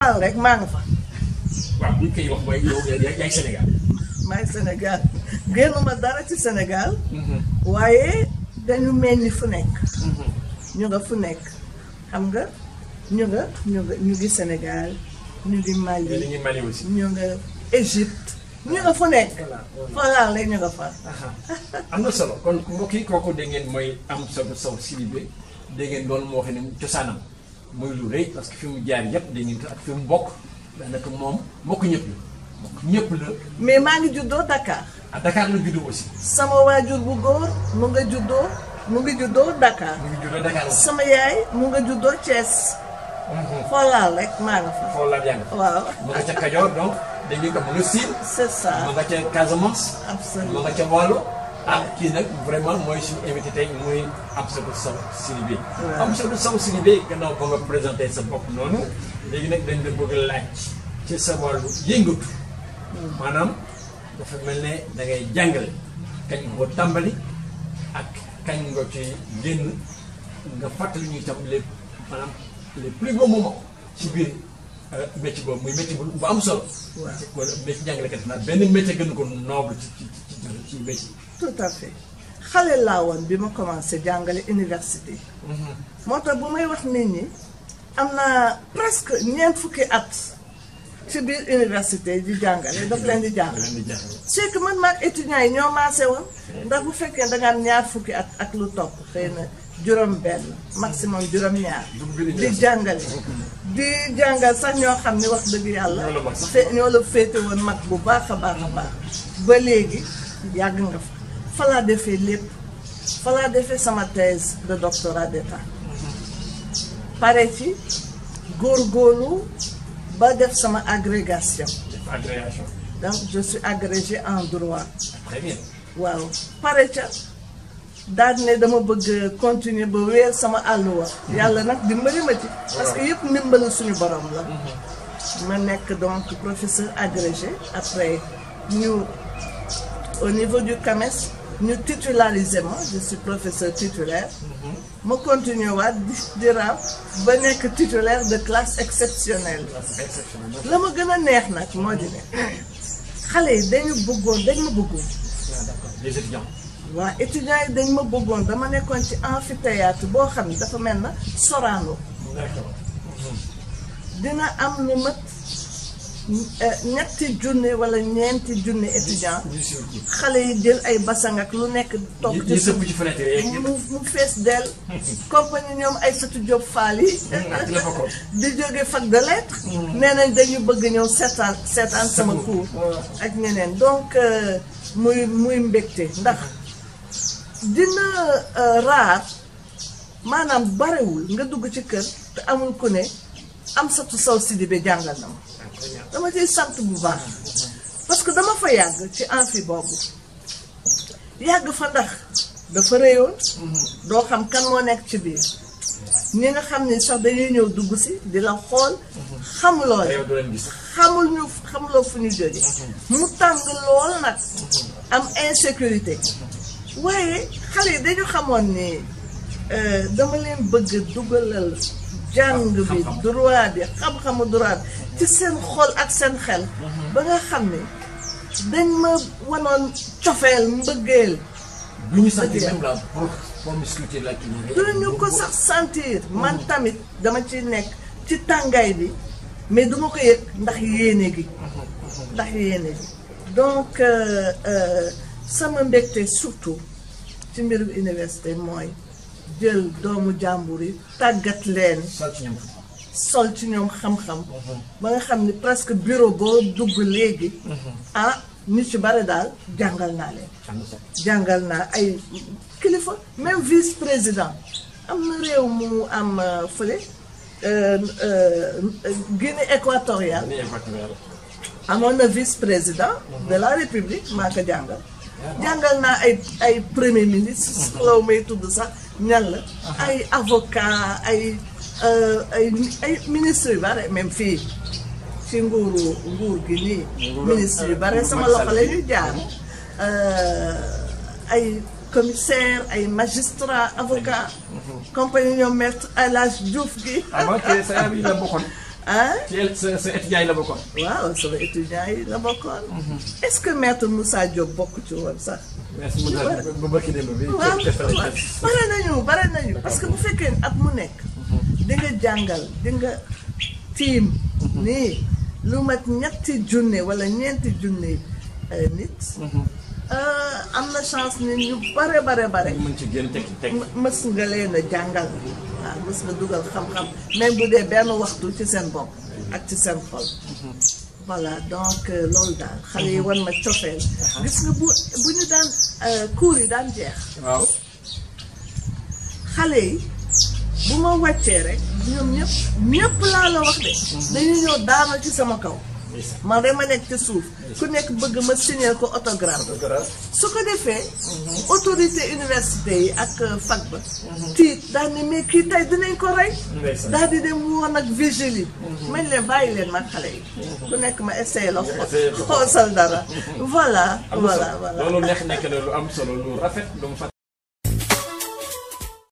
laal rek maa nga fa waaw buñ koy wax mooy yow yaa yaay Sénégal. maay Sénégal génnuma dara ci Sénégal waaye dañu mel ni fu nekk ñu nga fu nekk xam nga ñu nga ñu nga ñu ngi Sénégal ñu ngi Mali mais dañuy Mali aussi. ñu nga Égypte ñu nga fu nekk fa laal rek ñu nga fa am na solo kon mbokk yi kooku dégg ngeen mooy Amsatou Sow Sidibé dégg ngeen loolu moo xam ne cosaanam mooy lu rëy parce que fi mu jaar yëpp dégg ngeen ko ak fi mu bokk daanaka moom mbokk ñëpp la mbokk ñëpp la mais maa ngi juddoo Dakar à Dakar la juddoo aussi. sama waajur bu góor mu nga juddoo mu ngi juddoo Dakar mu ngi juddoo Dakar aussi. sama yaay mu nga juddoo Thiès foo laal rek maa nga fa foofu la jàng. waaw mu nga ca Kajoor donc dégg ngeen ko mu nga Siin. c'est ça mu nga ca Casamance. mu absolument nga ca Waalo. ah kii nag vraiment mooy suñu invité tey muy Amsatou Sow Sidibé. waaw Amsatou Sow Sidibé gannaaw ba nga présenté sa bopp noonu léegi nag dañ la bëgg a laaj ci sa wàllu yëngatu. maanaam dafa mel ne da ngay jàngale kañ nga ko tàmbali ak kañ nga ci génn nga fàttali ñu itam les maanaam les plus beaux moments ci biir métier boobu muy métier bu bu am solo. waaw wala métier jàngalekat naa benn métier gën ko noble ci ci ci ci métier. tout à fait xale laa woon bi ma commencé jàngale université moo tax bu may wax nit ñi am na presque ñeent fukki at ci biir université di jàngale daf leen di jàngale leen di jàngale. c'est que man maag étudiants yi ñoo maase woon ndax bu fekkee da nga am ñaar fukki at ak lu topp xëy na juróom benn maximum juróom ñaar di jàngale di jàngal sax ñoo xam ni wax dëgg yàlla Ñoo la mag sax. fe ñoo la féete woon mag bu baax a baax a baax ba léegi yàgg nga fa fa laa defee lépp fa laa defee sama thèse de doctorat d'état pare ci góorgóorlu ba def sama agrégation def agrégation. donc je suis agrégée en droit très bien. waaw pare ca daal ne dama bëgg continuer ba weer sama àlluwa yàlla nag dimbali ma ci parce que yëpp ndimbalu suñu borom la ma nekk donc professeur agrégé après ñu au niveau du CAMES ñu titularisé ma je suis professeur titulaire ma continuer waat di di raam ba nekk titulaire de classe exceptionnelle c'est exceptionnel. la ma gën a neex nag moo di ne xale yi dañu bëggoon dañ ma bëggoon ah d'accord les étudiants. waa étudiants yi dañ ma bëggoon dama nekkoon ci amphithéâtre boo xam ne dafa mel na Sorano d'accord. dina am lu mat eh, ñetti junne wala ñeenti junne étudiants ñu suivre kii. xale yi jël ay basang ak lu nekk toog ñu ci ñu suuf sëpp ci fenêtre yeeg mu yëpp. mu fees dell compagnie ñoom ay satu Diop Fall yi ak ci la bokkoon. di jóge fac de lettres nee nañ dañu bëgg ñëw seetaan seetaan sama Sama cours cours. ak ñeneen donc euh, muy muy mbégte ndax dina euh, raar maanaam barewul nga dugg ci kër te amul ku ne Amsatou Sow Sidibé jàngal na ma Ah, très bien. dama ciy sant bu baax parce que dama fa yàgg ci amphi boobu yàgg fa ndax dafa réyoon doo xam kan moo nekk ci biir ñi nga xam ni sax dañuy ñëw dugg si di la xool xamuloo te leen yow doo leen gis. xamul ñu xamuloo fu ñu jóge mu tàng lool nag am insécurité waaye xale yi dañu xamoon ni euh, dama leen bëgg a dugalal jàng bi Xam-xam. droit bi xam-xamu droit bi ci seen xol ak seen xel ba nga xam ne dañ ma wanoon cofeel mbëggeel bu ñu sentir même la pro promiscuité la kii. duñu ko sax sentir man tamit dama ci nekk ci tàngaay bi mais duma ko yëg ndax yéene gi ndax yéene gi donc euh, euh, sama mbégte surtout ci mbirum université mooy jël doomu jàmbur yi tàggat leen sol ci ñoom. sol ci ñoom xam-xam ba nga xam ni presque bureau boo dugg léegi ah ñu ci bare daal jàngal naa leen am na solo. jàngal naa ay kilifa même vice président am na réew mu am euh, fële euh, euh, Guinée équatoriale ni équatorial. amoon na vice président de la république maa ko jàngal jàngal naa ay ay premier ministre soxlaw may tudd sax ñan la ay avocat ay euh, ay ay ministre yu bare même fii ci nguuru nguur gi nii Nguuru, ministre yu bare nguuru sama Macky loxo Sall la bi. ñu jaar euh, ay commissaire ay magistrat avocat compagnie ñoom maître El Hadj Diouf gi ah bon te sa yaay bi la bokkoon. ah ci sa sa étudiant yi la bokkoon. waaw sama étudiants yi la bokkoon. est-ce que maître Moussa Diop bokk ci woon sax. merci beaucoup bu bëkki démb bi. waaw ca ca waaw bare nañu bare nañu parce que bu fekkee at mu nekk. di nga jàngal di nga tiim. nii lu mat ñetti junne wala ñeenti junne euh, nit. euh, am na chance ni ñu bare bare bare. mën ci génn tekki tekki. m- mës nga leen a jàngal waaw mës nga dugal xam-xam même bu dee benn waxtu ci seen bopp ak ci seen xol voilà donc euh, loolu daal xale yi wan ma cofeel gis nga bu bu ñu daan euh, cours yi daan jeex waaw. xale yi bu ma wàccee rek ñoom ñëpp ñëpp laa la wax de dañu ñëw daana ci sama kaw ndeysaan. man rek ma nekk ci suuf ku nekk bëgg ma signer ko autographe su ko defee autorité université yi ak fac ba tiit daal ne mais kii tey dinañ ko rey Ndeysaan. daal di dem woon ak vigile yi mañ leen bàyyi leen mag xale yi ku nekk ma essayé la essayé ko. xoosal dara voilà am na voilà solo voilà loolu nekk nekk na lu am solo lu rafet lu mu